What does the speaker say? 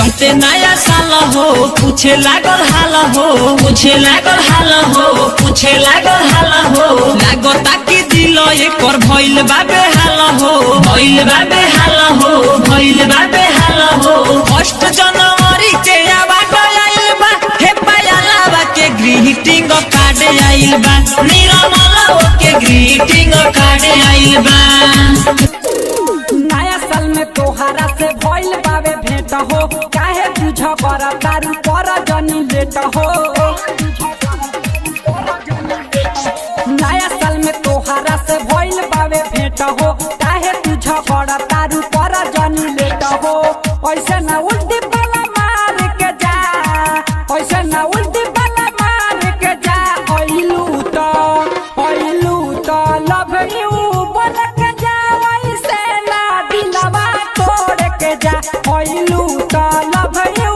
चढ़ते नया साल हो पूछे लागल हाल हो पूछे लागल हाल हो पूछे लागल हाल हो लागता कि दिल एकर भइल बाबे हाल हो भइल बाबे हाल हो भइल बाबे हाल हो फर्स्ट जनवरी के आवाज आइल बा हे पायला के ग्रीटिंग कार्ड आइल बा निरमला के ग्रीटिंग कार्ड आइल बा नया साल में तोहरा से भइल बावे भेंट हो काहे बुझ कर तारू पर जनी लेट हो नया साल में तोहरा से भइल बावे भेंट हो काहे बुझ कर तारू पर जनी लेट हो ऐसे ना उल्टी पाला मार के जा ऐसे ना उल्टी पाला मार के जा ओइलू तो ओइलू तो लव यू बोल के जा ऐसे ना दिलवा तोड़ के जा ओइलू तो लव यू